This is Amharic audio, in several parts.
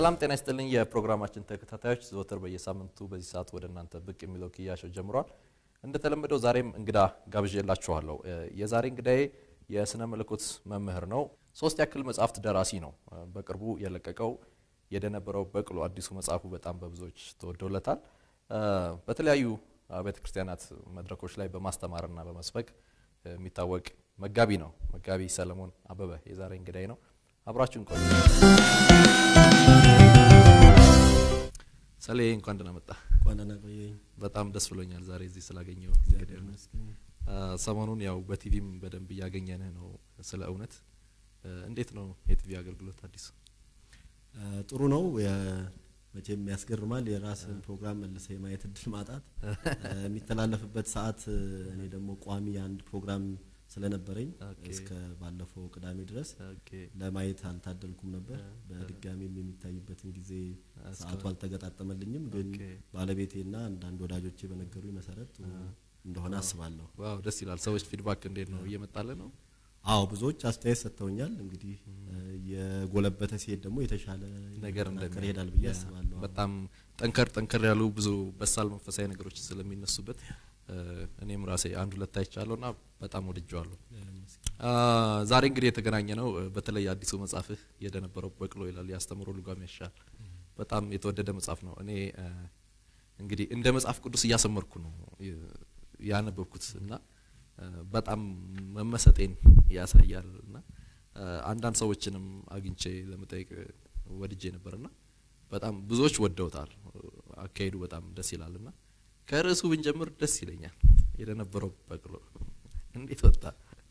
ሰላም ጤና ይስጥልኝ የፕሮግራማችን ተከታታዮች፣ ዘወትር በየሳምንቱ በዚህ ሰዓት ወደ እናንተ ብቅ የሚለው ክያሾው ጀምሯል። እንደተለመደው ዛሬም እንግዳ ጋብዤላችኋለሁ። የዛሬ እንግዳዬ የስነ መለኮት መምህር ነው። ሶስት ያክል መጽሐፍት ደራሲ ነው። በቅርቡ የለቀቀው የደነበረው በቅሎ አዲሱ መጽሐፉ በጣም በብዙዎች ተወዶለታል። በተለያዩ ቤተ ክርስቲያናት መድረኮች ላይ በማስተማርና በመስበክ የሚታወቅ መጋቢ ነው። መጋቢ ሰለሞን አበበ የዛሬ እንግዳዬ ነው። አብራችሁን ቆዩ። ሰሌ እንኳን ደህና መጣ። እንኳን ደህና ቆየኝ። በጣም ደስ ብሎኛል ዛሬ እዚህ ስላገኘው። ሰሞኑን ያው በቲቪም በደንብ እያገኘንህ ነው። ስለ እውነት እንዴት ነው የቲቪ አገልግሎት አዲሱ? ጥሩ ነው። መቼም ያስገርማል። የራስን ፕሮግራም መልሰ የማየት እድል ማጣት የሚተላለፍበት ሰዓት እኔ ደግሞ ቋሚ አንድ ፕሮግራም ስለነበረኝ እስከ ባለፈው ቅዳሜ ድረስ ለማየት አልታደልኩም ነበር። በድጋሚም የሚታይበትን ጊዜ ሰዓቱ አልተገጣጠመልኝም። ግን ባለቤቴና አንዳንድ ወዳጆቼ በነገሩኝ መሰረት ጥሩ እንደሆነ አስባለሁ። ዋው ደስ ይላል። ሰዎች ፊድባክ እንዴት ነው እየመጣለ ነው? አዎ ብዙዎች አስተያየት ሰጥተውኛል። እንግዲህ የጎለበተ ሲሄድ ደግሞ የተሻለ ነገር እንደሚሆን ይሄዳል ብዬ አስባለሁ። በጣም ጠንከር ጠንከር ያሉ ብዙ በሳል መንፈሳዊ ነገሮች ስለሚነሱበት እኔም ራሴ አንድ ሁለት አይቻለሁ እና በጣም ወድጀዋለሁ። ዛሬ እንግዲህ የተገናኘ ነው በተለይ አዲሱ መጽሐፍህ የደነበረው በቅሎ ይላል ያስተምሮ ልጓም ያሻል በጣም የተወደደ መጽሐፍ ነው። እኔ እንግዲህ እንደ መጽሐፍ ቅዱስ እያሰመርኩ ነው ያነበብኩት እና በጣም መመሰጤን ያሳያል እና አንዳንድ ሰዎችንም አግኝቼ ለመጠየቅ ወድጄ ነበርና በጣም ብዙዎች ወደውታል። አካሄዱ በጣም ደስ ይላል እና ከርዕሱ ብንጀምር ደስ ይለኛል። የደነበረው በቅሎ እንዴት ወጣ?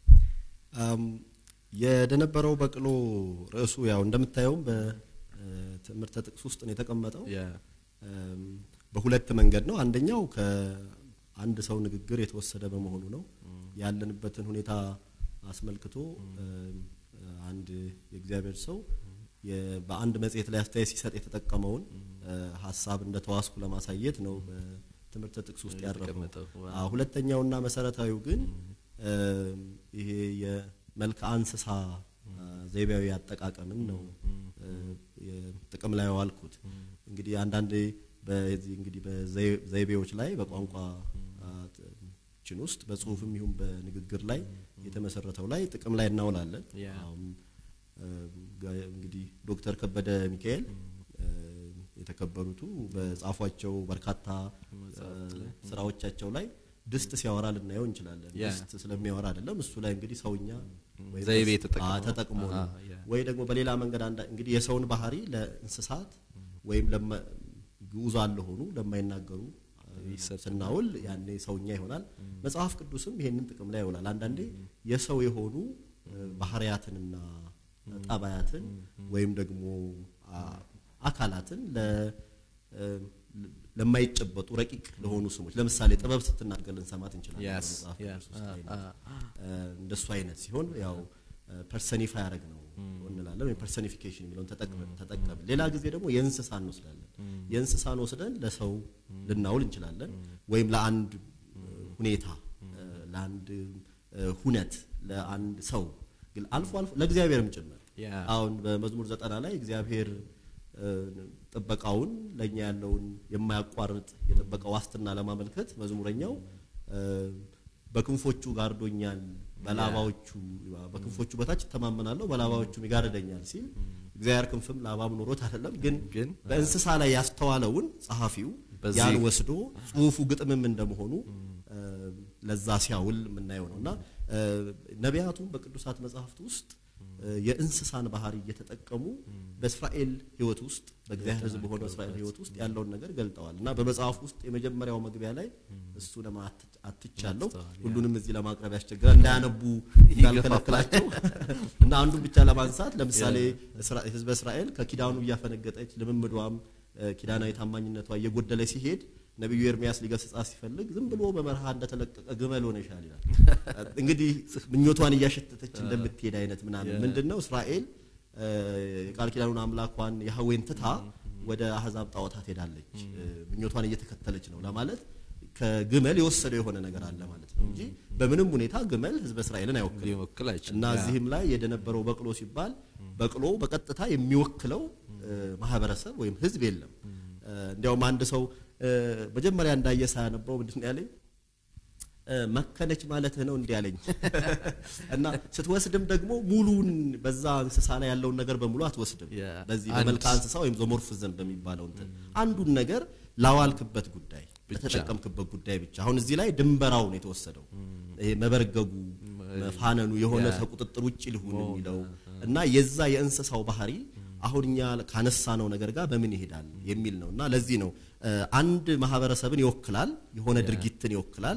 የደነበረው በቅሎ ርዕሱ ያው እንደምታየውም በትምህርተ ጥቅስ ውስጥ ነው የተቀመጠው። በሁለት መንገድ ነው። አንደኛው ከአንድ ሰው ንግግር የተወሰደ በመሆኑ ነው። ያለንበትን ሁኔታ አስመልክቶ አንድ የእግዚአብሔር ሰው በአንድ መጽሔት ላይ አስተያየት ሲሰጥ የተጠቀመውን ሀሳብ እንደ ተዋስኩ ለማሳየት ነው በትምህርተ ጥቅስ ውስጥ ያረፈው። ሁለተኛውና መሰረታዊው ግን ይሄ የመልክዓ እንስሳ ዘይቤያዊ አጠቃቀምን ነው ጥቅም ላይ ዋልኩት። እንግዲህ አንዳንድ በዚህ እንግዲህ በዘይቤዎች ላይ በቋንቋ ችን ውስጥ በጽሁፍም ይሁን በንግግር ላይ የተመሰረተው ላይ ጥቅም ላይ እናውላለን። እንግዲህ ዶክተር ከበደ ሚካኤል የተከበሩቱ በጻፏቸው በርካታ ስራዎቻቸው ላይ ድስት ሲያወራ ልናየው እንችላለን። ድስት ስለሚያወራ አይደለም። እሱ ላይ እንግዲህ ሰውኛ ዘይቤ ተጠቅሞ ነው ወይ ደግሞ በሌላ መንገድ እንግዲህ የሰውን ባህሪ ለእንስሳት ወይም ግዑዛን ለሆኑ ለማይናገሩ ስናውል ያኔ ሰውኛ ይሆናል። መጽሐፍ ቅዱስም ይሄንን ጥቅም ላይ ይውላል። አንዳንዴ የሰው የሆኑ ባህሪያትንና ጠባያትን ወይም ደግሞ አካላትን ለማይጨበጡ ረቂቅ ለሆኑ ስሞች ለምሳሌ ጥበብ ስትናገር ልንሰማት እንችላለን። መጽሐፍ ቅዱስ ውስጥ እንደሱ አይነት ሲሆን ያው ፐርሰኒፋይ ያደረግ ነው እንላለን ወይም ፐርሰኒፊኬሽን የሚለውን ተጠቀምን። ሌላ ጊዜ ደግሞ የእንስሳ እንወስዳለን። የእንስሳን ወስደን ለሰው ልናውል እንችላለን። ወይም ለአንድ ሁኔታ፣ ለአንድ ሁነት፣ ለአንድ ሰው ግን አልፎ አልፎ ለእግዚአብሔርም ጭምር አሁን በመዝሙር ዘጠና ላይ እግዚአብሔር ጥበቃውን ለእኛ ያለውን የማያቋርጥ የጥበቃ ዋስትና ለማመልከት መዝሙረኛው በክንፎቹ ጋርዶኛል በላባዎቹ በክንፎቹ በታች እተማመናለሁ በላባዎቹም ይጋርደኛል ሲል እግዚአብሔር ክንፍም ላባም ኖሮት አይደለም፣ ግን በእንስሳ ላይ ያስተዋለውን ጸሐፊው ያን ወስዶ ጽሁፉ ግጥምም እንደመሆኑ ለዛ ሲያውል የምናየው ነው እና ነቢያቱም በቅዱሳት መጽሐፍት ውስጥ የእንስሳን ባህሪ እየተጠቀሙ በእስራኤል ሕይወት ውስጥ በእግዚአብሔር ሕዝብ በሆነው እስራኤል ሕይወት ውስጥ ያለውን ነገር ገልጠዋል እና በመጽሐፍ ውስጥ የመጀመሪያው መግቢያ ላይ እሱ አትቻለሁ። ሁሉንም እዚህ ለማቅረብ ያስቸግራል እንዳያነቡ እንዳልከለክላቸው እና አንዱን ብቻ ለማንሳት ለምሳሌ ሕዝበ እስራኤል ከኪዳኑ እያፈነገጠች ልምምዷም ኪዳናዊ ታማኝነቷ እየጎደለ ሲሄድ ነቢዩ ኤርሚያስ ሊገስጻት ሲፈልግ ዝም ብሎ በበረሃ እንደተለቀቀ ግመል ሆነሻል ይላል። እንግዲህ ምኞቷን እያሸተተች እንደምትሄድ አይነት ምናምን ምንድን ነው እስራኤል የቃል ኪዳኑን አምላኳን ያህዌን ትታ ወደ አህዛብ ጣዖታት ሄዳለች። ምኞቷን እየተከተለች ነው ለማለት ከግመል የወሰደው የሆነ ነገር አለ ማለት ነው እንጂ በምንም ሁኔታ ግመል ህዝበ እስራኤልን አይወክልም። እና እዚህም ላይ የደነበረው በቅሎ ሲባል በቅሎ በቀጥታ የሚወክለው ማህበረሰብ ወይም ህዝብ የለም። እንዲያውም አንድ ሰው መጀመሪያ እንዳየ ሳያነበው ምንድን ነው ያለኝ መከነች ማለትህ ነው እንዲህ ያለኝ እና ስትወስድም ደግሞ ሙሉን በዛ እንስሳ ላይ ያለውን ነገር በሙሉ አትወስድም። በዚህ በመልካ እንስሳ ወይም ዞሞርፊዝም በሚባለው እንትን አንዱን ነገር ላዋልክበት ጉዳይ ለተጠቀምክበት ጉዳይ ብቻ። አሁን እዚህ ላይ ድንበራው ነው የተወሰደው። ይሄ መበርገጉ፣ መፋነኑ የሆነ ከቁጥጥር ውጭ ሊሆን የሚለው እና የዛ የእንስሳው ባህሪ አሁን እኛ ካነሳነው ነገር ጋር በምን ይሄዳል የሚል ነው እና ለዚህ ነው አንድ ማህበረሰብን ይወክላል፣ የሆነ ድርጊትን ይወክላል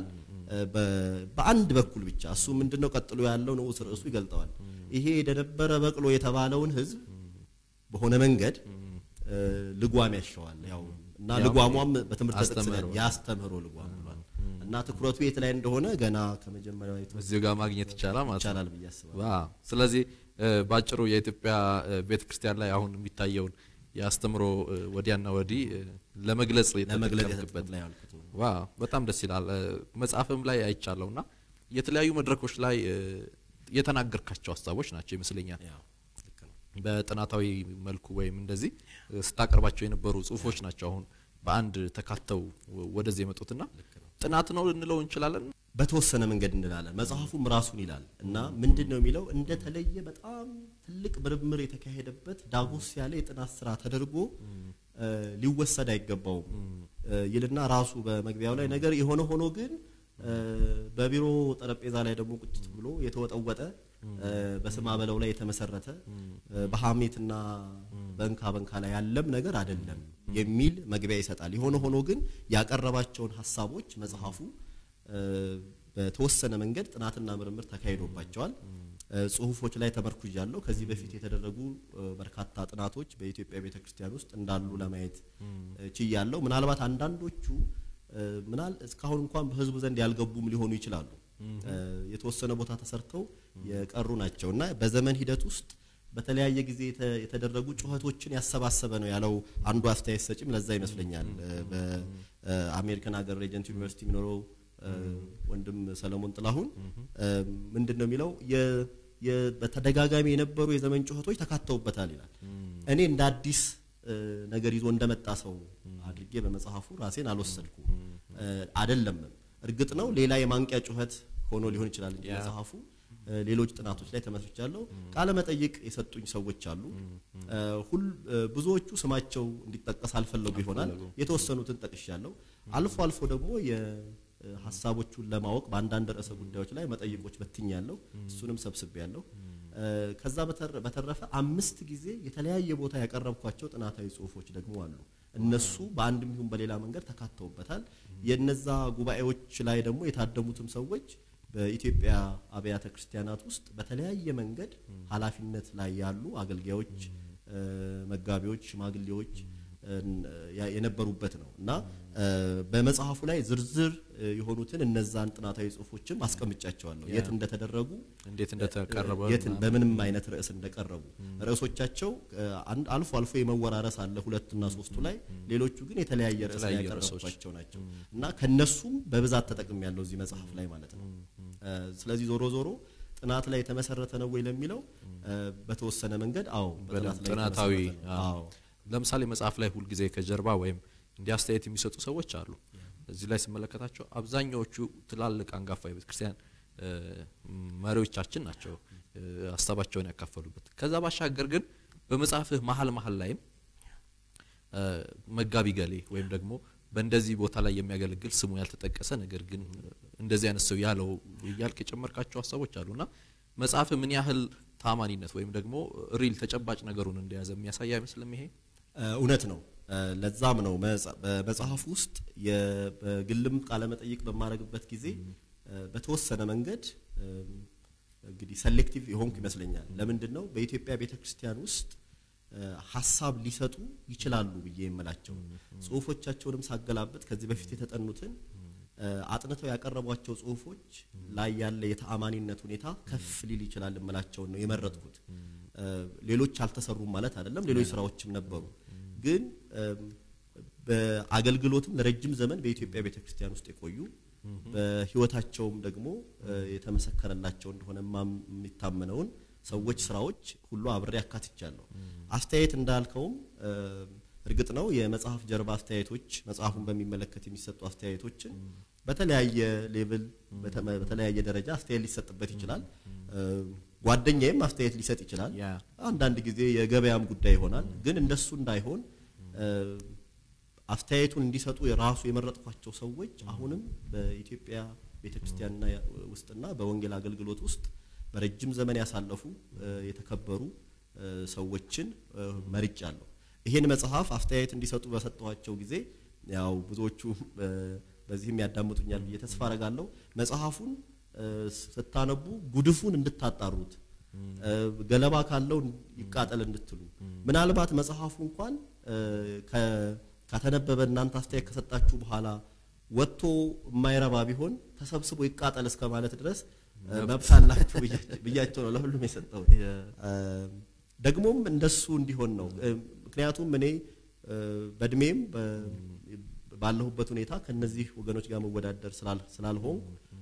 በአንድ በኩል ብቻ እሱ ምንድነው ቀጥሎ ያለው ንዑስ ርዕሱ ይገልጠዋል። ይሄ የደነበረ በቅሎ የተባለውን ህዝብ በሆነ መንገድ ልጓም ያሸዋል። ያው እና ልጓሟም በትምህርት ጥቅስ ያስተምህሮ ልጓም ብሏል። እና ትኩረቱ የት ላይ እንደሆነ ገና ከመጀመሪያው እዚሁ ጋር ማግኘት ይቻላል ማለት ይቻላል ብዬ አስባለሁ። ዋው! ስለዚህ ባጭሩ የኢትዮጵያ ቤተክርስቲያን ላይ አሁን የሚታየውን የአስተምሮ ወዲያና ወዲህ ለመግለጽ ለመግለጽ የተጠቀምክበት ላይ ያልኩት ነው። ዋው በጣም ደስ ይላል። መጽሐፍም ላይ አይቻለሁ እና የተለያዩ መድረኮች ላይ የተናገርካቸው ሀሳቦች ናቸው ይመስለኛል። ያው ልክ ነው። በጥናታዊ መልኩ ወይም እንደዚህ ስታቀርባቸው የነበሩ ጽሁፎች ናቸው አሁን በአንድ ተካተው ወደዚህ የመጡትና ጥናት ነው ልንለው እንችላለን። በተወሰነ መንገድ እንላለን። መጽሐፉም ራሱን ይላል እና ምንድን ነው የሚለው እንደተለየ በጣም ትልቅ ምርምር የተካሄደበት ዳጎስ ያለ የጥናት ስራ ተደርጎ ሊወሰድ አይገባውም ይልና ራሱ በመግቢያው ላይ ነገር የሆነ ሆኖ ግን በቢሮ ጠረጴዛ ላይ ደግሞ ቁጭት ብሎ የተወጠወጠ በስማ በለው ላይ የተመሰረተ በሐሜትና በእንካ በንካ ላይ ያለም ነገር አይደለም የሚል መግቢያ ይሰጣል። የሆነ ሆኖ ግን ያቀረባቸውን ሀሳቦች መጽሐፉ በተወሰነ መንገድ ጥናትና ምርምር ተካሂዶባቸዋል። ጽሁፎች ላይ ተመርኩዣለሁ። ከዚህ በፊት የተደረጉ በርካታ ጥናቶች በኢትዮጵያ ቤተክርስቲያን ውስጥ እንዳሉ ለማየት ችያለሁ። ምናልባት አንዳንዶቹ ምናል እስካሁን እንኳን በህዝቡ ዘንድ ያልገቡም ሊሆኑ ይችላሉ። የተወሰነ ቦታ ተሰርተው የቀሩ ናቸው እና በዘመን ሂደት ውስጥ በተለያየ ጊዜ የተደረጉ ጩኸቶችን ያሰባሰበ ነው ያለው አንዱ አስተያየት ሰጪም ለዛ ይመስለኛል። በአሜሪካን ሀገር ሬጀንት ዩኒቨርሲቲ የሚኖረው ወንድም ሰለሞን ጥላሁን ምንድን ነው የሚለው በተደጋጋሚ የነበሩ የዘመን ጩኸቶች ተካተውበታል ይላል። እኔ እንደ አዲስ ነገር ይዞ እንደመጣ ሰው አድርጌ በመጽሐፉ ራሴን አልወሰድኩም። አይደለምም። እርግጥ ነው ሌላ የማንቂያ ጩኸት ሆኖ ሊሆን ይችላል እንጂ መጽሐፉ ሌሎች ጥናቶች ላይ ተመስርቻለሁ። ቃለ መጠይቅ የሰጡኝ ሰዎች አሉ። ሁል ብዙዎቹ ስማቸው እንዲጠቀስ አልፈለጉ ይሆናል። የተወሰኑትን ጠቅሻለሁ። አልፎ አልፎ ደግሞ ሀሳቦቹን ለማወቅ በአንዳንድ ርዕሰ ጉዳዮች ላይ መጠይቆች በትኛለሁ። እሱንም ሰብስቤያለሁ። ከዛ በተረፈ አምስት ጊዜ የተለያየ ቦታ ያቀረብኳቸው ጥናታዊ ጽሁፎች ደግሞ አሉ። እነሱ በአንድም ይሁን በሌላ መንገድ ተካተውበታል። የነዛ ጉባኤዎች ላይ ደግሞ የታደሙትም ሰዎች በኢትዮጵያ አብያተ ክርስቲያናት ውስጥ በተለያየ መንገድ ኃላፊነት ላይ ያሉ አገልጋዮች፣ መጋቢዎች፣ ሽማግሌዎች የነበሩበት ነው እና በመጽሐፉ ላይ ዝርዝር የሆኑትን እነዛን ጥናታዊ ጽሁፎችም አስቀምጫቸዋለሁ። የት እንደተደረጉ፣ እንዴት እንደተቀረበ የት በምንም አይነት ርዕስ እንደቀረቡ ርዕሶቻቸው አልፎ አልፎ የመወራረስ አለ ሁለትና ሶስቱ ላይ፣ ሌሎቹ ግን የተለያየ ርዕስ ላይ ያቀረብኳቸው ናቸው እና ከነሱም በብዛት ተጠቅም ያለው እዚህ መጽሐፍ ላይ ማለት ነው። ስለዚህ ዞሮ ዞሮ ጥናት ላይ የተመሰረተ ነው ወይ ለሚለው በተወሰነ መንገድ አዎ፣ በጥናት ላይ ጥናታዊ የተመሰረተ ነው። አዎ ለምሳሌ መጽሐፍ ላይ ሁልጊዜ ከጀርባ ወይም እንዲህ አስተያየት የሚሰጡ ሰዎች አሉ። እዚህ ላይ ስመለከታቸው አብዛኛዎቹ ትላልቅ አንጋፋ የቤተ ክርስቲያን መሪዎቻችን ናቸው ሀሳባቸውን ያካፈሉበት። ከዛ ባሻገር ግን በመጽሐፍህ መሀል መሀል ላይም መጋቢ ገሌ ወይም ደግሞ በእንደዚህ ቦታ ላይ የሚያገለግል ስሙ ያልተጠቀሰ ነገር ግን እንደዚህ አይነት ሰው ያለው እያልክ የጨመርካቸው ሀሳቦች አሉና መጽሐፍ ምን ያህል ታማኒነት ወይም ደግሞ ሪል ተጨባጭ ነገሩን እንደያዘ የሚያሳይ አይመስልም ይሄ እውነት ነው። ለዛም ነው በመጽሐፍ ውስጥ በግልም ቃለመጠይቅ በማድረግበት ጊዜ በተወሰነ መንገድ እንግዲህ ሰሌክቲቭ የሆንኩ ይመስለኛል። ለምንድን ነው በኢትዮጵያ ቤተ ክርስቲያን ውስጥ ሀሳብ ሊሰጡ ይችላሉ ብዬ የምላቸው ጽሁፎቻቸውንም ሳገላበጥ ከዚህ በፊት የተጠኑትን አጥንተው ያቀረቧቸው ጽሁፎች ላይ ያለ የተአማኒነት ሁኔታ ከፍ ሊል ይችላል የምላቸውን ነው የመረጥኩት። ሌሎች አልተሰሩም ማለት አይደለም። ሌሎች ስራዎችም ነበሩ። ግን በአገልግሎትም ለረጅም ዘመን በኢትዮጵያ ቤተክርስቲያን ውስጥ የቆዩ በህይወታቸውም ደግሞ የተመሰከረላቸው እንደሆነ የሚታመነውን ሰዎች ስራዎች ሁሉ አብሬ አካትቻለሁ። አስተያየት እንዳልከውም እርግጥ ነው የመጽሐፍ ጀርባ አስተያየቶች መጽሐፉን በሚመለከት የሚሰጡ አስተያየቶችን በተለያየ ሌቭል በተለያየ ደረጃ አስተያየት ሊሰጥበት ይችላል። ጓደኛዬም አስተያየት ሊሰጥ ይችላል። አንዳንድ ጊዜ የገበያም ጉዳይ ይሆናል። ግን እንደሱ እንዳይሆን አስተያየቱን እንዲሰጡ የራሱ የመረጥኳቸው ሰዎች አሁንም በኢትዮጵያ ቤተክርስቲያንና ውስጥና በወንጌል አገልግሎት ውስጥ በረጅም ዘመን ያሳለፉ የተከበሩ ሰዎችን መርጫለሁ። ይሄን መጽሐፍ አስተያየት እንዲሰጡ በሰጠኋቸው ጊዜ ያው ብዙዎቹ በዚህም ያዳምጡኛል ብዬ ተስፋ አረጋለሁ። መጽሐፉን ስታነቡ ጉድፉን እንድታጣሩት ገለባ ካለው ይቃጠል እንድትሉ ምናልባት መጽሐፉ እንኳን ከተነበበ እናንተ አስተያየት ከሰጣችሁ በኋላ ወጥቶ የማይረባ ቢሆን ተሰብስቦ ይቃጠል እስከ ማለት ድረስ መብት አላችሁ ብያቸው ነው ለሁሉም የሰጠሁት። ደግሞም እንደሱ እንዲሆን ነው። ምክንያቱም እኔ በእድሜም ባለሁበት ሁኔታ ከነዚህ ወገኖች ጋር መወዳደር ስላልሆንኩ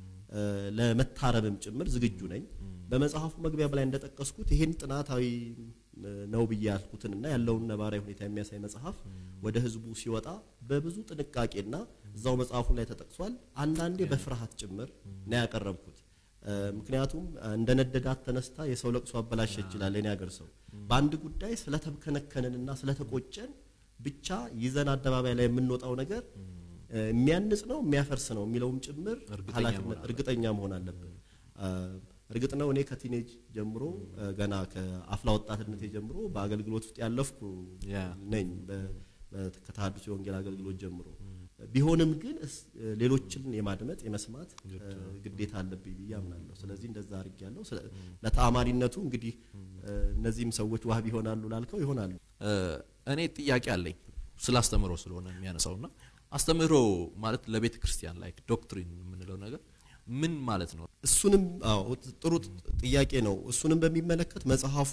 ለመታረምም ጭምር ዝግጁ ነኝ። በመጽሐፉ መግቢያ ላይ እንደጠቀስኩት ይህን ጥናታዊ ነው ብዬ ያልኩትንና ያለውን ነባራዊ ሁኔታ የሚያሳይ መጽሐፍ ወደ ሕዝቡ ሲወጣ በብዙ ጥንቃቄና እዛው መጽሐፉ ላይ ተጠቅሷል። አንዳንዴ በፍርሃት ጭምር ነው ያቀረብኩት። ምክንያቱም እንደ ነደዳት ተነስታ የሰው ለቅሶ አበላሸ ይችላል የኔ ሀገር ሰው። በአንድ ጉዳይ ስለተብከነከንንና ስለተቆጨን ብቻ ይዘን አደባባይ ላይ የምንወጣው ነገር የሚያንጽ ነው የሚያፈርስ ነው የሚለውም ጭምር ኃላፊነት እርግጠኛ መሆን አለብን። እርግጥ ነው እኔ ከቲኔጅ ጀምሮ ገና ከአፍላ ወጣትነቴ ጀምሮ በአገልግሎት ውስጥ ያለፍኩ ነኝ ከተሐድሶ የወንጌል አገልግሎት ጀምሮ ቢሆንም ግን ሌሎችን የማድመጥ የመስማት ግዴታ አለብኝ ብዬ አምናለሁ። ስለዚህ እንደዛ አድርጌያለሁ። ለተአማኒነቱ እንግዲህ እነዚህም ሰዎች ዋህብ ይሆናሉ ላልከው ይሆናሉ። እኔ ጥያቄ አለኝ ስለ አስተምህሮ ስለሆነ የሚያነሳውና አስተምህሮ ማለት ለቤተ ክርስቲያን ላይ ዶክትሪን የምንለው ነገር ምን ማለት ነው? እሱንም አዎ ጥሩ ጥያቄ ነው። እሱንም በሚመለከት መጽሐፉ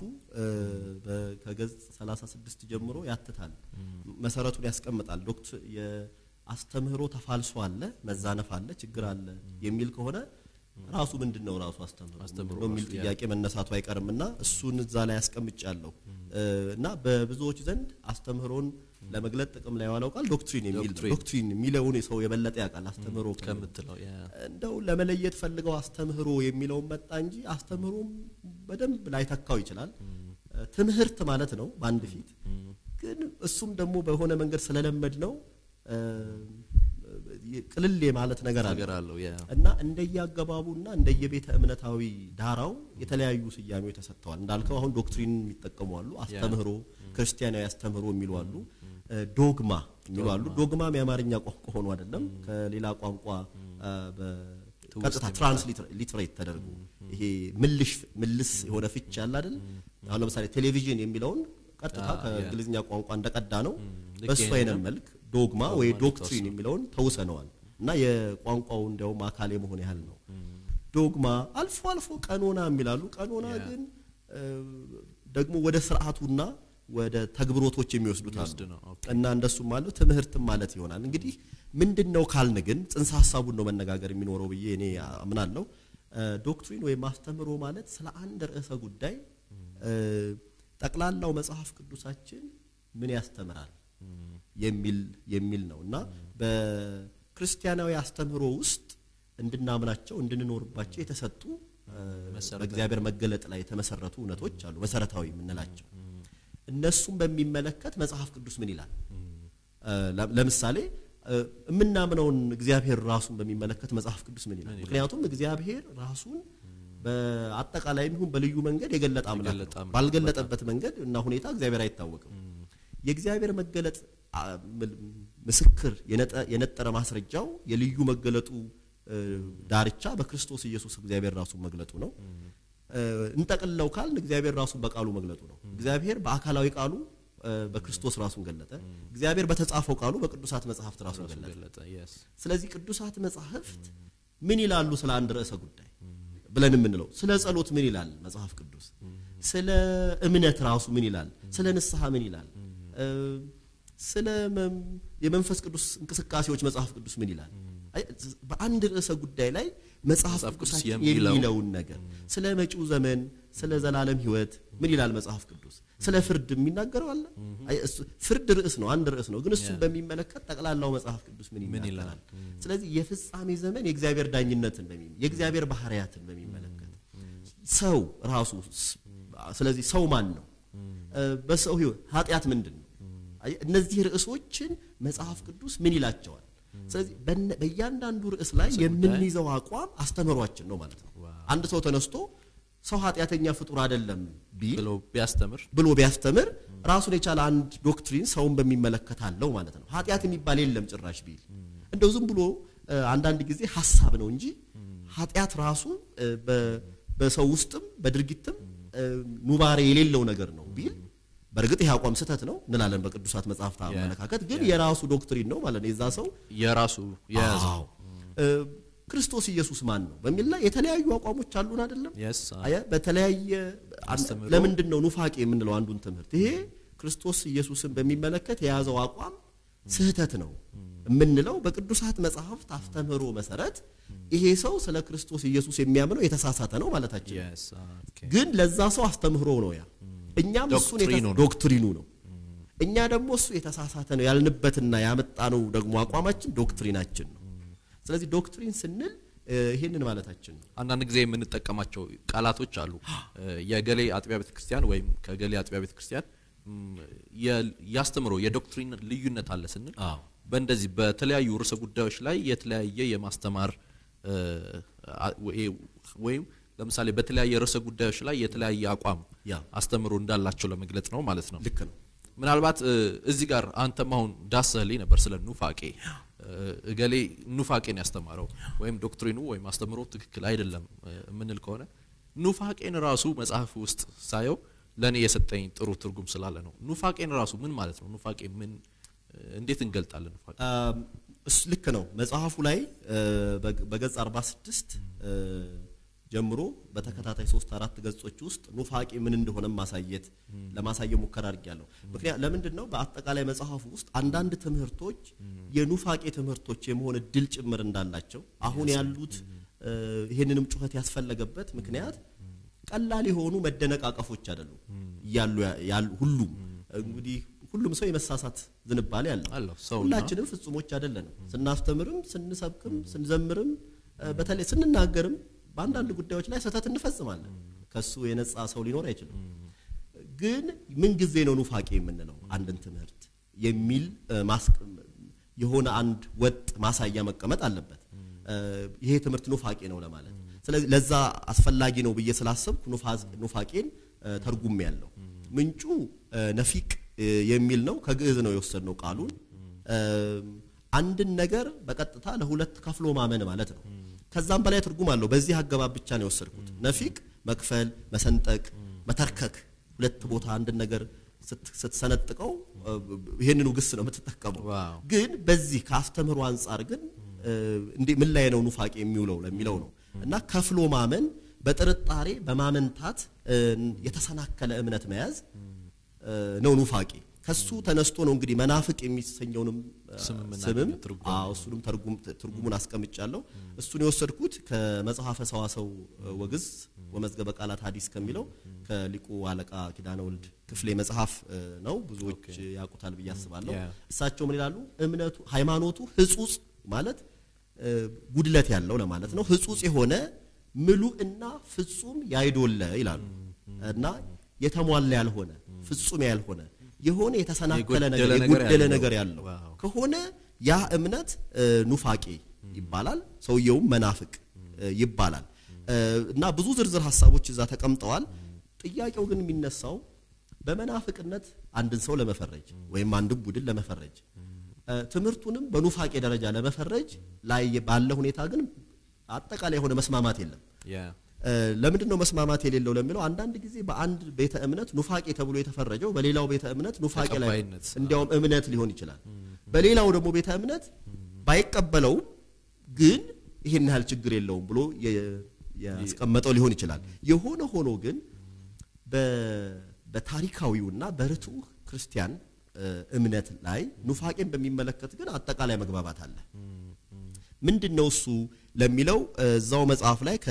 ከገጽ 36 ጀምሮ ያትታል፣ መሰረቱን ያስቀምጣል። ዶክት የአስተምህሮ ተፋልሶ አለ፣ መዛነፍ አለ፣ ችግር አለ የሚል ከሆነ ራሱ ምንድን ነው ራሱ አስተምህሮ የሚል ጥያቄ መነሳቱ አይቀርምና እሱን እዛ ላይ ያስቀምጫለሁ እና በብዙዎች ዘንድ አስተምህሮን ለመግለጥ ጥቅም ላይ የዋለው ቃል ዶክትሪን የሚል ዶክትሪን የሚለውን ሰው የበለጠ ያውቃል። አስተምህሮ ከምትለው እንደው ለመለየት ፈልገው አስተምህሮ የሚለውን መጣ እንጂ አስተምህሮም በደንብ ላይተካው ይችላል። ትምህርት ማለት ነው በአንድ ፊት ግን እሱም ደግሞ በሆነ መንገድ ስለለመድ ነው ቅልል ማለት ነገር አለው እና እንደየአገባቡና እንደየቤተ እምነታዊ ዳራው የተለያዩ ስያሜዎች ተሰጥተዋል። እንዳልከው አሁን ዶክትሪን የሚጠቀሙ አሉ፣ አስተምህሮ ክርስቲያናዊ አስተምህሮ የሚሉ አሉ፣ ዶግማ የሚሉ አሉ። ዶግማም የአማርኛ ቋንቋ ሆኖ አይደለም ከሌላ ቋንቋ ቀጥታ ትራንስሊትሬት ተደርጎ ይሄ ምልሽ ምልስ የሆነ ፍች ያለ አይደል? አሁን ለምሳሌ ቴሌቪዥን የሚለውን ቀጥታ ከእንግሊዝኛ ቋንቋ እንደቀዳ ነው በሱ አይነት መልክ ዶግማ ወይ ዶክትሪን የሚለውን ተውሰነዋል እና የቋንቋው እንዲያውም አካል የመሆን ያህል ነው። ዶግማ አልፎ አልፎ ቀኖና የሚላሉ ቀኖና ግን ደግሞ ወደ ስርዓቱና ወደ ተግብሮቶች የሚወስዱት አሉ እና እንደሱም አለው ትምህርትም ማለት ይሆናል። እንግዲህ ምንድን ነው ካልን ግን ጽንሰ ሀሳቡን ነው መነጋገር የሚኖረው ብዬ እኔ አምናለሁ። ዶክትሪን ወይም አስተምህሮ ማለት ስለ አንድ ርዕሰ ጉዳይ ጠቅላላው መጽሐፍ ቅዱሳችን ምን ያስተምራል የሚል የሚል ነው እና በክርስቲያናዊ አስተምህሮ ውስጥ እንድናምናቸው እንድንኖርባቸው የተሰጡ በእግዚአብሔር መገለጥ ላይ የተመሰረቱ እውነቶች አሉ፣ መሰረታዊ የምንላቸው። እነሱም በሚመለከት መጽሐፍ ቅዱስ ምን ይላል? ለምሳሌ የምናምነውን እግዚአብሔር ራሱን በሚመለከት መጽሐፍ ቅዱስ ምን ይላል? ምክንያቱም እግዚአብሔር ራሱን በአጠቃላይም ይሁን በልዩ መንገድ የገለጠ አምላክ ነው። ባልገለጠበት መንገድ እና ሁኔታ እግዚአብሔር አይታወቅም። የእግዚአብሔር መገለጥ ምስክር የነጠረ ማስረጃው የልዩ መገለጡ ዳርቻ በክርስቶስ ኢየሱስ እግዚአብሔር ራሱን መግለጡ ነው። እንጠቅልለው ካልን እግዚአብሔር ራሱን በቃሉ መግለጡ ነው። እግዚአብሔር በአካላዊ ቃሉ በክርስቶስ ራሱን ገለጠ። እግዚአብሔር በተጻፈው ቃሉ በቅዱሳት መጻሕፍት ራሱን ገለጠ። ስለዚህ ቅዱሳት መጻሕፍት ምን ይላሉ ስለ አንድ ርዕሰ ጉዳይ ብለን የምንለው ስለ ጸሎት ምን ይላል መጽሐፍ ቅዱስ? ስለ እምነት ራሱ ምን ይላል? ስለ ንስሐ ምን ይላል? ስለ የመንፈስ ቅዱስ እንቅስቃሴዎች መጽሐፍ ቅዱስ ምን ይላል? በአንድ ርዕሰ ጉዳይ ላይ መጽሐፍ መጽሐፍ ቅዱስ ቅዱሳችን የሚለው- የሚለውን ነገር ስለ መጪው ዘመን ስለ ዘላለም ህይወት ምን ይላል መጽሐፍ ቅዱስ ስለ ፍርድ የሚናገረው አለ አይ፣ እሱ- ፍርድ ርዕስ ነው አንድ ርዕስ ነው ግን እሱን በሚመለከት ጠቅላላው መጽሐፍ ቅዱስ ምን ምን ይናገራል ይላል? ስለዚህ የፍጻሜ ዘመን የእግዚአብሔር ዳኝነትን በሚ የእግዚአብሔር ባህሪያትን በሚመለከት ሰው ራሱ ስ- ስለዚህ ሰው ማን ነው እ፣ በሰው ህይወት ኃጢአት ምንድን ነው አይ፣ እነዚህ ርዕሶችን መጽሐፍ ቅዱስ ምን ይላቸዋል ስለዚህ በነ- በእያንዳንዱ ርዕስ ላይ የምንይዘው አቋም አስተምህሯችን ነው ማለት ነው አንድ ሰው ተነስቶ ሰው ኃጢአተኛ ፍጡር አይደለም ቢል ብሎ ቢያስተምር ብሎ ቢያስተምር ራሱን የቻለ አንድ ዶክትሪን ሰውን በሚመለከት አለው ማለት ነው። ኃጢአት የሚባል የለም ጭራሽ ቢል እንደው ዝም ብሎ እ፣ አንዳንድ ጊዜ ሀሳብ ነው እንጂ ኃጢአት ራሱ እ፣ በ- በሰው ውስጥም በድርጊትም እ፣ ኑባሬ የሌለው ነገር ነው ቢል በእርግጥ ይህ አቋም ስህተት ነው እንላለን በቅዱሳት መጽሐፍት አመለካከት፣ ግን የራሱ ዶክትሪን ነው ማለት ነው የዛ ሰው የራሱ የያዘው አዎ። እ፣ ክርስቶስ ኢየሱስ ማን ነው በሚል ላይ የተለያዩ አቋሞች አሉን አይደለም? የስ አየ በተለያየ አስተምህሮ። ለምንድን ነው ኑፋቄ የምንለው አንዱን ትምህርት ይሄ ክርስቶስ ኢየሱስን በሚመለከት የያዘው አቋም ስህተት ነው የምንለው በቅዱሳት መጽሐፍት አስተምህሮ መሰረት ይሄ ሰው ስለ ክርስቶስ ኢየሱስ የሚያምነው የተሳሳተ ነው ማለታችን ነው። የስ ኦኬ ግን ለዛ ሰው አስተምህሮ ነው ያ እኛም እሱን የተ- ዶክትሪኑ ነው። ዶክትሪኑ ነው እኛ ደግሞ እሱ የተሳሳተ ነው ያልንበትና ያመጣነው ደግሞ አቋማችን ዶክትሪናችን ነው ስለዚህ ዶክትሪን ስንል እ፣ ይሄንን ማለታችን ነው አንዳንድ ጊዜ የምንጠቀማቸው ቃላቶች አሉ እ፣ የገሌ አጥቢያ ቤተክርስቲያን ወይም ከገሌ አጥቢያ ቤተክርስቲያን ም፣ የ- ያስተምሮ የዶክትሪን ልዩነት አለ ስንል አዎ። በእንደዚህ በተለያዩ ርዕሰ ጉዳዮች ላይ የተለያየ የማስተማር እ፣ አ- ወይ- ወይም ለምሳሌ በተለያየ ርዕሰ ጉዳዮች ላይ የተለያየ አቋም ያ። አስተምሮ እንዳላቸው ለመግለጽ ነው ማለት ነው ልክ ነው ምናልባት እ፣ እዚህ ጋር አንተም አሁን ዳሰህልኝ ነበር ስለ ኑፋቄ እ፣ እገሌ ኑፋቄን ያስተማረው ወይም ዶክትሪኑ ወይም አስተምሮ ትክክል አይደለም እ፣ የምንል ከሆነ ኑፋቄን ራሱ መጽሐፍ ውስጥ ሳየው ለእኔ የሰጠኝ ጥሩ ትርጉም ስላለ ነው ኑፋቄን ራሱ ምን ማለት ነው ኑፋቄ ምን እ፣ እንዴት እንገልጣለን ኑፋቄ አም፣ እሱ ልክ ነው መጽሐፉ ላይ እ፣ በግ- በገጽ 46 እ፣ ጀምሮ በተከታታይ ሶስት አራት ገጾች ውስጥ ኑፋቄ ምን እንደሆነ ማሳየት ለማሳየት ሙከራ አድርጊያለሁ ምክንያት ለምንድን ነው በአጠቃላይ መጽሐፉ ውስጥ አንዳንድ ትምህርቶች የኑፋቄ ትምህርቶች የመሆን እድል ጭምር እንዳላቸው አሁን ያሉት እ፣ ይህንንም ጩኸት ያስፈለገበት ምክንያት ቀላል የሆኑ መደነቃቀፎች አይደሉም እያሉ ያሉ ሁሉም እንግዲህ ሁሉም ሰው የመሳሳት ዝንባሌ አለው አለው ሰው ሁላችንም ፍጹሞች አይደለንም ስናስተምርም ስንሰብክም ስንዘምርም እ፣ በተለይ ስንናገርም በአንዳንድ ጉዳዮች ላይ ስህተት እንፈጽማለን ከሱ የነጻ ሰው ሊኖር አይችልም ግን ምን ጊዜ ነው ኑፋቄ የምንለው አንድን ትምህርት የሚል እ፣ ማስቅ- የሆነ አንድ ወጥ ማሳያ መቀመጥ አለበት እ፣ ይሄ ትምህርት ኑፋቄ ነው ለማለት ስለዚህ ለዛ አስፈላጊ ነው ብዬ ስላሰብኩ ኑፋዝ- ኑፋቄን ተርጉም ያለው ምንጩ እ፣ ነፊቅ እ፣ የሚል ነው ከግዕዝ ነው የወሰድነው ቃሉን እ፣ አንድን ነገር በቀጥታ ለሁለት ከፍሎ ማመን ማለት ነው ከዛም በላይ ትርጉም አለው በዚህ አገባብ ብቻ ነው የወሰድኩት ነፊቅ መክፈል መሰንጠቅ መተርከክ ሁለት ቦታ አንድን ነገር ስት- ስትሰነጥቀው እ፣ ይሄንኑ ግስ ነው የምትጠቀመው ዋው። ግን በዚህ ከአስተምህሮ አንጻር ግን እ፣ እንዴ ምን ላይ ነው ኑፋቄ የሚውለው ለሚለው ነው እና ከፍሎ ማመን በጥርጣሬ በማመንታት እ፣ የተሰናከለ እምነት መያዝ እ፣ ነው ኑፋቄ ከሱ ተነስቶ ነው እንግዲህ መናፍቅ የሚሰኘውንም እ፣ ስምም ስምም እናገኘ ትርጓሜ። አዎ እሱንም ተርጉም ትርጉሙን አስቀምጫለሁ እሱን የወሰድኩት ከመጽሐፈ ሰዋሰው እ፣ ወግዝ ወመዝገበ ቃላት ሐዲስ ከሚለው ከሊቁ አለቃ ኪዳነ ወልድ ክፍሌ መጽሐፍ እ፣ ነው ብዙዎች ያውቁታል ብዬ አስባለሁ ያ። እሳቸው ምን ይላሉ እምነቱ ሃይማኖቱ ህጹጽ ማለት እ፣ ጉድለት ያለው ለማለት ነው ህጹጽ የሆነ ምሉእና ፍጹም ያይዶለ ይላሉ እና የተሟላ ያልሆነ ፍጹም ያልሆነ የሆነ የተሰናከለ ነገር የጎደለ ነገር የጎደለ ያለው። ነገር ያለው ዋው። ከሆነ ያ እምነት እ፣ ኑፋቄ ይባላል ሰውየውም መናፍቅ እ፣ ይባላል እ፣ እና ብዙ ዝርዝር ሀሳቦች እዛ ተቀምጠዋል ጥያቄው ግን የሚነሳው በመናፍቅነት አንድን ሰው ለመፈረጅ ወይም አንድን ቡድን ለመፈረጅ እ፣ ትምህርቱንም በኑፋቄ ደረጃ ለመፈረጅ ላይ ባለ ሁኔታ ግን አጠቃላይ የሆነ መስማማት የለም ያ እ፣ ለምንድን ነው መስማማት የሌለው ለሚለው አንዳንድ ጊዜ በአንድ ቤተ እምነት ኑፋቄ ተብሎ የተፈረጀው በሌላው ቤተ እምነት ኑፋቄ ላይ ተቀባይነት፣ እንዲያውም እምነት ሊሆን ይችላል በሌላው ደግሞ ቤተ እምነት ባይቀበለውም ግን ይሄን ያህል ችግር የለውም ብሎ የ- ያስቀመጠው ሊሆን ይችላል የሆነ ሆኖ ግን በ- በታሪካዊውና በርቱዕ ክርስቲያን እ፣ እምነት ላይ ኑፋቄን በሚመለከት ግን አጠቃላይ መግባባት አለ ምንድን ነው እሱ ለሚለው እዛው መጽሐፍ ላይ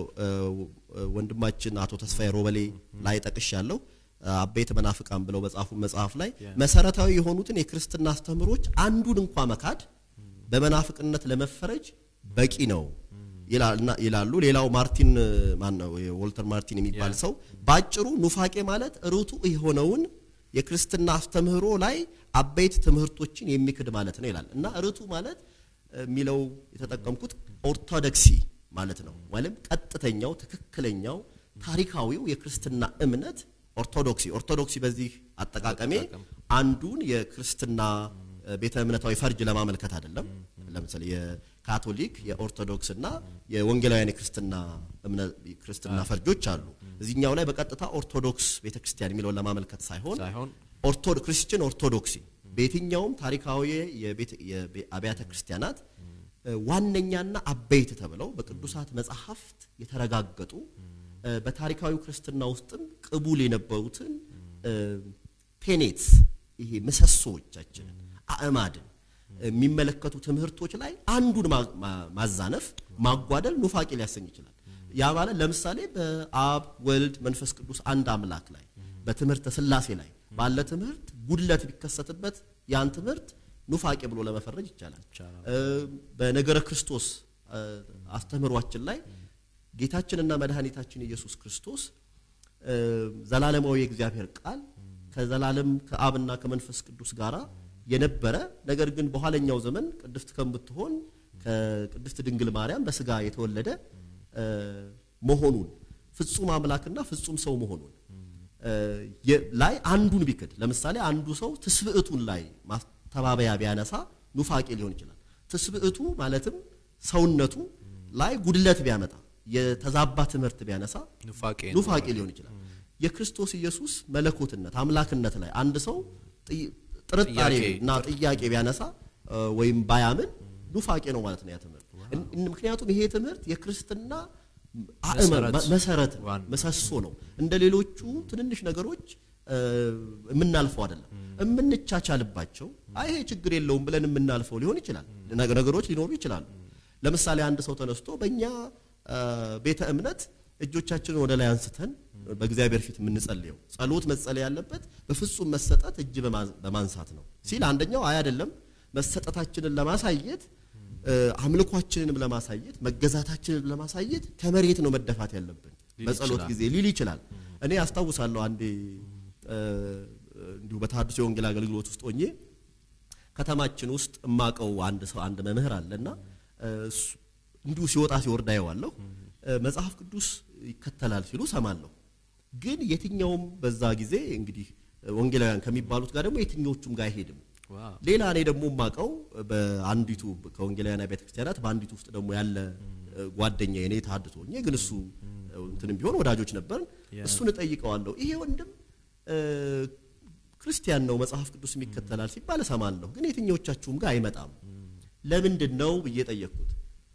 ከወንድማችን አቶ ተስፋዬ ሮበሌ ላይ ጠቅሻለሁ። አበይት መናፍቃን ብለው በጻፉ መጽሐፍ ላይ መሰረታዊ የሆኑትን የክርስትና አስተምህሮች አንዱን እንኳ መካድ በመናፍቅነት ለመፈረጅ በቂ ነው ይላሉ። ሌላው ማርቲን ማን ነው ወልተር ማርቲን የሚባል ሰው ባጭሩ ኑፋቄ ማለት ርቱ የሆነውን የክርስትና አስተምህሮ ላይ አበይት ትምህርቶችን የሚክድ ማለት ነው ይላል እና ርቱ ማለት የሚለው የተጠቀምኩት ኦርቶዶክሲ ማለት ነው ወይም ቀጥተኛው ትክክለኛው ታሪካዊው የክርስትና እምነት ኦርቶዶክሲ ኦርቶዶክሲ በዚህ አጠቃቀሜ አንዱን የክርስትና ቤተ እምነታዊ ፈርጅ ለማመልከት አይደለም። ለምሳሌ የካቶሊክ የኦርቶዶክስ እና የወንጌላውያን የክርስትና ክርስትና ፈርጆች አሉ። እዚህኛው ላይ በቀጥታ ኦርቶዶክስ ቤተክርስቲያን የሚለውን ለማመልከት ሳይሆን ክርስቲያን ኦርቶዶክሲ በየትኛውም ታሪካዊ የአብያተ ክርስቲያናት ዋነኛና አበይት ተብለው በቅዱሳት መጽሐፍት የተረጋገጡ በታሪካዊ ክርስትና ውስጥም ቅቡል የነበሩትን ቴኔትስ ይሄ ምሰሶዎቻችንን አእማድን የሚመለከቱ ትምህርቶች ላይ አንዱን ማዛነፍ ማጓደል ኑፋቄ ሊያሰኝ ይችላል። ያ ማለት ለምሳሌ በአብ ወልድ መንፈስ ቅዱስ አንድ አምላክ ላይ በትምህርተ ስላሴ ላይ ባለ ትምህርት ጉድለት ቢከሰትበት ያን ትምህርት ኑፋቄ ብሎ ለመፈረጅ ይቻላል። በነገረ ክርስቶስ አስተምህሯችን ላይ ጌታችንና መድኃኒታችን ኢየሱስ ክርስቶስ ዘላለማዊ የእግዚአብሔር ቃል ከዘላለም ከአብና ከመንፈስ ቅዱስ ጋር የነበረ ነገር ግን በኋለኛው ዘመን ቅድስት ከምትሆን ከቅድስት ድንግል ማርያም በስጋ የተወለደ መሆኑን ፍጹም አምላክና ፍጹም ሰው መሆኑን ላይ አንዱን ቢክድ ለምሳሌ አንዱ ሰው ትስብዕቱን ላይ ማስተባበያ ቢያነሳ ኑፋቄ ሊሆን ይችላል። ትስብዕቱ ማለትም ሰውነቱ ላይ ጉድለት ቢያመጣ የተዛባ ትምህርት ቢያነሳ ኑፋቄ ሊሆን ይችላል። የክርስቶስ ኢየሱስ መለኮትነት አምላክነት ላይ አንድ ሰው ጥርጣሬ እና ጥያቄ ቢያነሳ ወይም ባያምን ኑፋቄ ነው ማለት ነው ያ ትምህርት። ምክንያቱም ይሄ ትምህርት የክርስትና መሰረት ነው፣ ምሰሶ ነው። እንደ ሌሎቹ ትንንሽ ነገሮች የምናልፈው አይደለም። የምንቻቻልባቸው አይ ይሄ ችግር የለውም ብለን የምናልፈው ሊሆን ይችላል። ነገሮች ሊኖሩ ይችላሉ። ለምሳሌ አንድ ሰው ተነስቶ በእኛ ቤተ እምነት እጆቻችንን ወደ ላይ አንስተን በእግዚአብሔር ፊት የምንጸልየው ጸሎት መጸለይ ያለበት በፍጹም መሰጠት እጅ በማንሳት ነው ሲል አንደኛው አይ አይደለም መሰጠታችንን ለማሳየት አምልኳችንንም ለማሳየት መገዛታችንን ለማሳየት ከመሬት ነው መደፋት ያለብን በጸሎት ጊዜ ሊል ይችላል። እኔ አስታውሳለሁ አንዴ እንዲሁ በተሐድሶ የወንጌል አገልግሎት ውስጥ ሆኜ ከተማችን ውስጥ እማቀው አንድ ሰው አንድ መምህር አለና እንዲሁ ሲወጣ ሲወርድ አየዋለሁ። መጽሐፍ ቅዱስ ይከተላል ሲሉ ሰማለሁ። ግን የትኛውም በዛ ጊዜ እንግዲህ ወንጌላውያን ከሚባሉት ጋር ደግሞ የትኞቹም ጋር አይሄድም። ሌላ እኔ ደግሞ የማውቀው በአንዲቱ ከወንጌላውያን ቤተ ክርስቲያናት በአንዲቱ ውስጥ ደግሞ ያለ ጓደኛ እኔ ተሐድሶ ሆኜ ግን እሱ እንትንም ቢሆን ወዳጆች ነበርን። እሱን እጠይቀዋለሁ። ይሄ ወንድም ክርስቲያን ነው መጽሐፍ ቅዱስ የሚከተላል ሲባል እሰማለሁ። ግን የትኞቻችሁም ጋር አይመጣም ለምንድን ነው ብዬ ጠየቅኩት።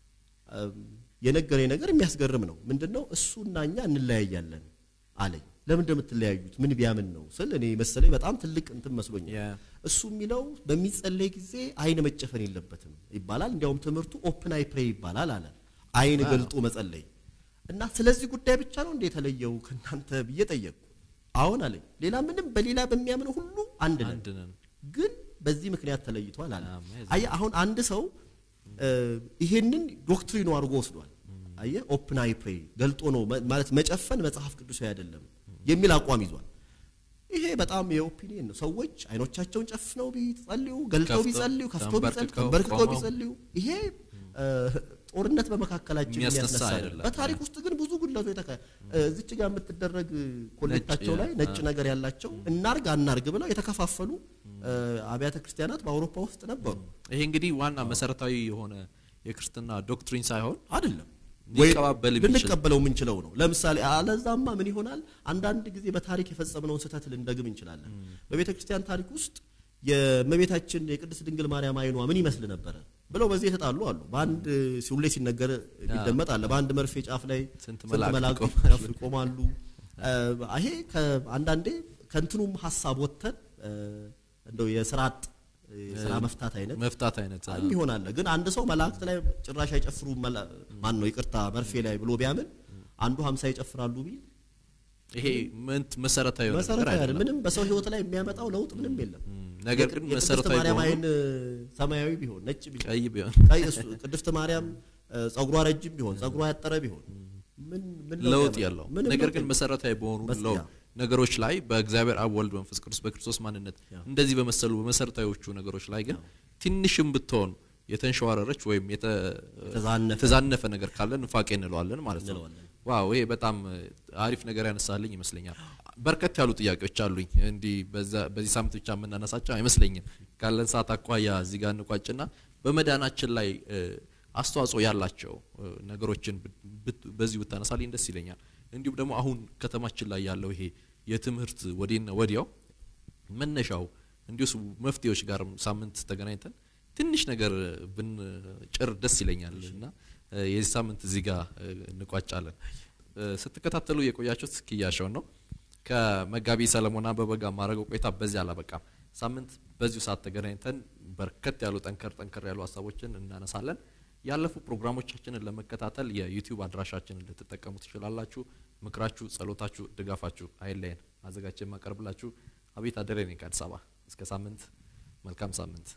የነገረኝ ነገር የሚያስገርም ነው። ምንድነው እሱና እኛ እንለያያለን አለኝ። ለምን የምትለያዩት ምን ቢያምን ነው ስል እኔ መሰለኝ በጣም ትልቅ እንትን መስሎኛል። እሱ የሚለው በሚጸለይ ጊዜ አይን መጨፈን የለበትም ይባላል። እንዲያውም ትምህርቱ ኦፕን አይ ፕሬይ ይባላል አለ። አይን ገልጦ መጸለይ እና ስለዚህ ጉዳይ ብቻ ነው እንደ የተለየው ከእናንተ ብዬ ጠየቅኩ። አሁን አለኝ ሌላ ምንም በሌላ በሚያምነው ሁሉ አንድ ነን፣ ግን በዚህ ምክንያት ተለይቷል አለ። አየህ አሁን አንድ ሰው ይሄንን ዶክትሪኑ አድርጎ ወስዷል። አየህ ኦፕን አይ ፕሬይ ገልጦ ነው ማለት መጨፈን መጽሐፍ ቅዱሳዊ አይደለም የሚል አቋም ይዟል። ይሄ በጣም የኦፒኒየን ነው። ሰዎች አይኖቻቸውን ጨፍነው ቢጸልዩ፣ ገልጠው ቢጸልዩ፣ ከፍተው ቢጸልዩ፣ ተንበርክከው ቢጸልዩ ይሄ ጦርነት በመካከላችን የሚያስነሳ አይደለም። በታሪክ ውስጥ ግን ብዙ ጉድለቶች ተካ እዚች ጋር የምትደረግ ኮሌታቸው ላይ ነጭ ነገር ያላቸው እናርግ አናርግ ብለው የተከፋፈሉ አብያተ ክርስቲያናት በአውሮፓ ውስጥ ነበሩ። ይሄ እንግዲህ ዋና መሰረታዊ የሆነ የክርስትና ዶክትሪን ሳይሆን አይደለም ሊቀባበል ልንቀበለው የምንችለው ነው። ለምሳሌ አለዛማ ምን ይሆናል? አንዳንድ ጊዜ በታሪክ የፈጸምነውን ስህተት ልንደግም እንችላለን። በቤተ ክርስቲያን ታሪክ ውስጥ የእመቤታችን የቅድስት ድንግል ማርያም አይኗ ምን ይመስል ነበረ ብለው በዚህ የተጣሉ አሉ። በአንድ ሁሌ ሲነገር የሚደመጥ አለ። በአንድ መርፌ ጫፍ ላይ ስንት ስንት መላእክት መላእክት ይቆማሉ። ይሄ አንዳንዴ ከእንትኑም ሀሳብ ወጥተን እንደው የስርዓት ስራ መፍታት አይነት መፍታት አይነት አ፣ ይሆናል። ግን አንድ ሰው መላእክት ላይ ጭራሽ አይጨፍሩ ማን ነው ይቅርታ መርፌ ላይ ብሎ ቢያምን አንዱ ሀምሳ ይጨፍራሉ ቢል ይሄ ምን መሰረታዊ የሆነ ነገር መሰረታዊ አይደለም። አይደለም። ምንም በሰው ህይወት ላይ የሚያመጣው ለውጥ ምንም የለም። ነገር ግን የቅድስት መሰረታዊ ማርያም በሆኑ አይን ሰማያዊ ቢሆን ነጭ ቢሆን ቀይ ቢሆን ቀይ እሱ ቅድስት ማርያም እ፣ ጸጉሯ ረጅም ቢሆን ጸጉሯ ያጠረ ቢሆን ምን ምን ለውጥ ያመጣል? ያለው ምንም ነገር ለውጥ ግን የለም። መሰረታዊ በሆኑ በስ- ለው- ያ። ነገሮች ላይ በእግዚአብሔር አብ ወልድ መንፈስ ቅዱስ በክርስቶስ ማንነት እንደዚህ በመሰሉ በመሰረታዊዎቹ ነገሮች ላይ ግን ትንሽም ብትሆን የተንሸዋረረች ወይም የተ- የተዛነፈ የተዛነፈ ነገር ካለ ንፋቄ እንለዋለን ማለት ነው። እንለዋለን። ዋው ይሄ በጣም አሪፍ ነገር ያነሳልኝ ይመስለኛል። በርከት ያሉ ጥያቄዎች አሉኝ እንዲህ በዛ- በዚህ ሳምንት ብቻ የምናነሳቸው አይመስለኝም። ካለን ሰዓት አኳያ እዚህ ጋር እንቋጭና በመዳናችን ላይ እ፣ አስተዋጽኦ ያላቸው እ፣ ነገሮችን ብት- ብት- በዚሁ ብታነሳልኝ ደስ ይለኛል። እንዲሁም ደግሞ አሁን ከተማችን ላይ ያለው ይሄ የትምህርት ወዲህና ወዲያው መነሻው እንዲሁ መፍትሄዎች ጋር ሳምንት ተገናኝተን ትንሽ ነገር ብንጭር ደስ ይለኛል እና እ፣ የዚህ ሳምንት እዚህ ጋር እ፣ እንቋጫለን። እ፣ ስትከታተሉ የቆያችሁት ኪያሻውን ነው ከመጋቢ ሰለሞን አበበ ጋር ማድረገው ቆይታ በዚህ አላበቃም። ሳምንት በዚሁ ሰዓት ተገናኝተን በርከት ያሉ ጠንከር ጠንከር ያሉ ሀሳቦችን እናነሳለን። ያለፉ ፕሮግራሞቻችንን ለመከታተል የዩቲዩብ አድራሻችንን ልትጠቀሙ ትችላላችሁ። ምክራችሁ፣ ጸሎታችሁ፣ ድጋፋችሁ አይለየን። አዘጋጅ የማቀርብላችሁ አቤት አደሬ ነኝ ከአዲስ አበባ። እስከ ሳምንት፣ መልካም ሳምንት።